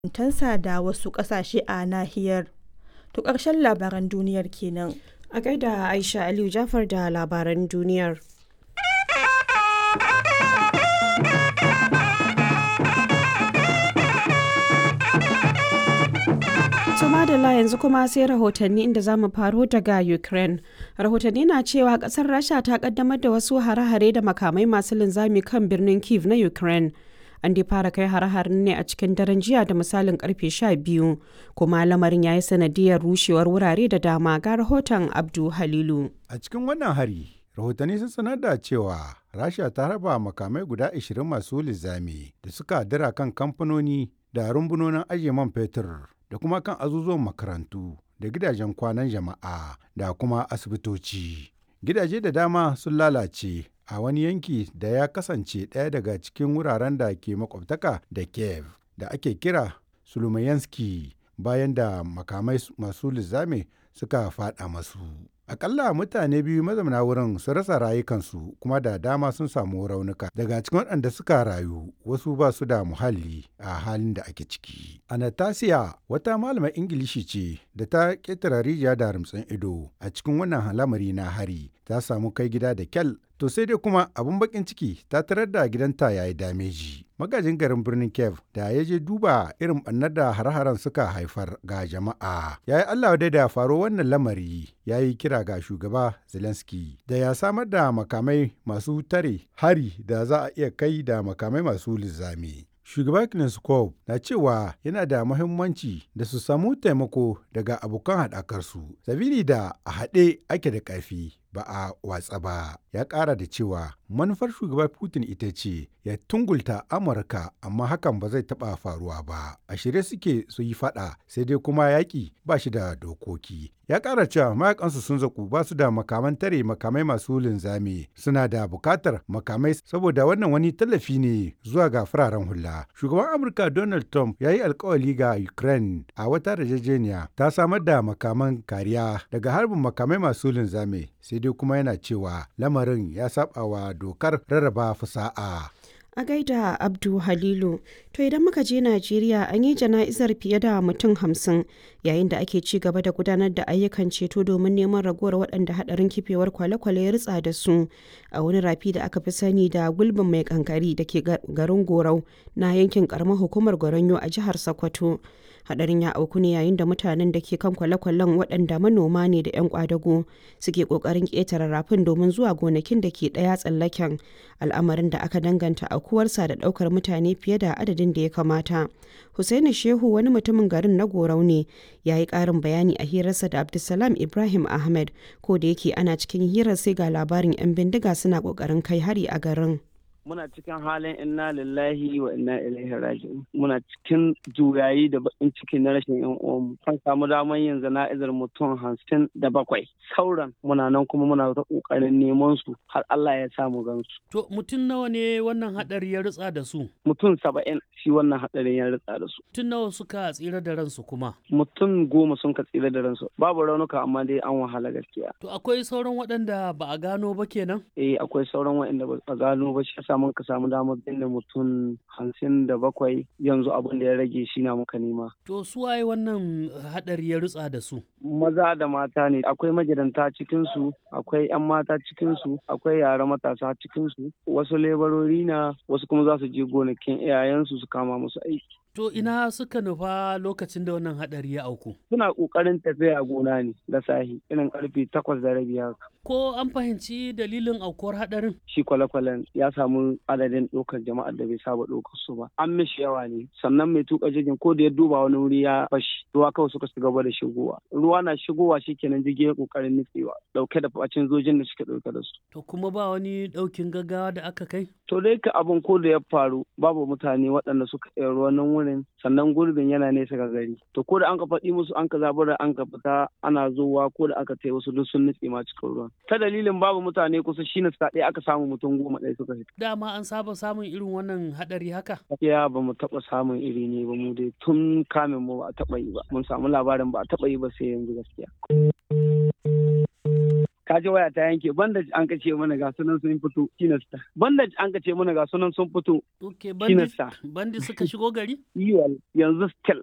tansa da wasu ƙasashe a nahiyar. To ƙarshen labaran duniyar kenan. A gaida Aisha Aliyu Jafar da labaran duniyar. madalla yanzu kuma sai rahotanni inda za mu faro daga ukraine rahotanni na cewa kasar rasha ta kaddamar da wasu hare-hare da makamai masu linzami kan birnin kiev na ukraine an dai fara kai hare-haren ne a cikin daren jiya da misalin karfe 12 kuma lamarin ya yi sanadiyar rushewar wurare da dama ga rahoton abdu halilu a cikin wannan hari rahotanni sun sanar da cewa rasha ta raba makamai guda 20 masu linzami da suka dira kan kamfanoni da rumbunonin ajiye man fetur da kuma kan azuzuwan makarantu da gidajen kwanan jama'a da kuma asibitoci. Gidaje da dama sun lalace a wani yanki da ya kasance ɗaya daga cikin wuraren da ke makwabtaka da Kiev da ake kira Sulumayanski bayan da makamai masu lizame suka faɗa masu. Akalla mutane biyu mazauna wurin sun rasa rayukansu kuma da dama sun samu raunuka. Daga cikin waɗanda suka rayu wasu ba su da muhalli a halin da ake ciki. Anastasia wata malamar Ingilishi ce da ta ƙetare rijiya da rumtsin ido a cikin wannan lamari na hari ta samu kai gida da kyal to sai dai kuma abun bakin ciki ta tarar da gidanta ya yi dameji. Magajin garin birnin Kiev da ya je duba irin ɓannar da har-haren suka haifar ga jama'a. Ya yi Allah dai da faro wannan lamari ya yi kira ga shugaba Zelensky da ya samar da makamai masu tare hari da za a iya kai da makamai masu lizami. Shugaba Kneskov na cewa yana da muhimmanci da su samu taimako daga abokan haɗakarsu, sabili da a haɗe ake da ƙarfi ba a watsa ba. Ya ƙara da cewa manufar shugaba Putin ita ce ya tungulta Amurka amma hakan ba zai taɓa faruwa ba. A shirye suke su yi faɗa sai dai kuma yaƙi ba shi da dokoki. Ya ƙara cewa mayakansu sun zaku ba su da makaman tare makamai masu linzami suna da buƙatar makamai saboda wannan wani tallafi ne zuwa ga fararen hula. Shugaban Amurka Donald Trump ya yi alkawali ga Ukraine a wata yarjejeniya ta samar da makaman kariya daga harbin makamai masu linzami sai dai kuma yana cewa lamarin ya saba wa dokar rarraba fasa'a. A gaida Abdu Halilu, to idan muka je Najeriya an yi jana'izar fiye da mutum hamsin yayin da ake ci gaba da gudanar da ayyukan ceto domin neman ragowar waɗanda haɗarin kifewar kwale-kwale ya ritsa da su a wani rafi da aka fi sani da gulbin mai kankari da ke garin Gorau na yankin ƙaramar hukumar Goronyo a jihar Sokoto. hadarin ya auku ne yayin da mutanen da ke kan kwale-kwalen waɗanda manoma ne da 'yan kwadago suke ƙoƙarin ƙetare rafin domin zuwa gonakin da ke ɗaya tsallaken al'amarin da aka danganta aukuwarsa da ɗaukar mutane fiye da adadin da ya kamata Hussaini Shehu wani mutumin garin na Gorau ne ya yi ƙarin bayani a hirarsa da Abdulsalam Ibrahim Ahmed ko da yake ana cikin hirar sai ga labarin 'yan bindiga suna ƙoƙarin kai hari a garin. muna cikin halin inna lillahi wa inna ilaihi raji'un muna cikin juyayi da bakin ciki na rashin yan uwanmu an samu damar yin zana'izar mutum hamsin da bakwai sauran muna nan kuma muna ta kokarin neman su har Allah ya samu gansu to mutum nawa ne wannan hadari ya ritsa da su mutum saba'in shi wannan hadarin ya ritsa da su mutum nawa suka tsira da ransu kuma mutum goma sun ka tsira da ransu babu raunuka amma dai an wahala gaskiya to akwai sauran waɗanda ba a gano ba kenan eh akwai sauran waɗanda ba a gano ba shi samu ka samu damar binne mutum hamsin da bakwai yanzu abin da ya rage shi na muka nema. To su waye wannan hadari ya rutsa da su? Maza da mata ne akwai magidanta cikinsu akwai 'yan mata cikinsu akwai yara matasa cikinsu wasu lebarori na wasu kuma za su je gonakin iyayensu su kama musu aiki. To ina suka nufa lokacin da wannan hadari ya auku? Suna ƙoƙarin tafiya gona ne da sahi irin karfe takwas da rabi haka. Ko an fahimci dalilin aukuwar hadarin? Shi kwale-kwalen ya samu adadin ɗaukar jama'ar da bai saba ɗaukar su ba. An mishi yawa ne sannan mai tuka jirgin ko da ya duba wani wuri ya fashi ruwa kawai suka shiga gaba da shigowa. Ruwa na shigowa shi kenan jirgin ya ƙoƙarin nutsewa ɗauke da bacin zojin da suke ɗauke da su. To kuma ba wani ɗaukin gaggawa da aka kai? To dai ka abin ko da ya faru babu mutane waɗanda suka iya ruwan wurin sannan gurbin yana nesa ga gari to ko da an ka faɗi musu an ka zabura an ka fita ana zowa ko da aka tai wasu duk sun nutse ma cikin ruwan ta dalilin babu mutane kusa shine suka ɗaya aka samu mutum goma ɗaya suka fita dama an saba samun irin wannan haɗari haka ya ba mu taɓa samun iri ne ba mu dai tun kamin mu ba a taɓa yi ba mun samu labarin ba a taɓa yi ba sai yanzu gaskiya kaji waya ta yanke bandage an ka ce mana ga sunan sun fito shine star bandage an ka ce mana ga sunan sun fito Ok, shine bandi, star bandi suka shigo gari? yiwal yanzu still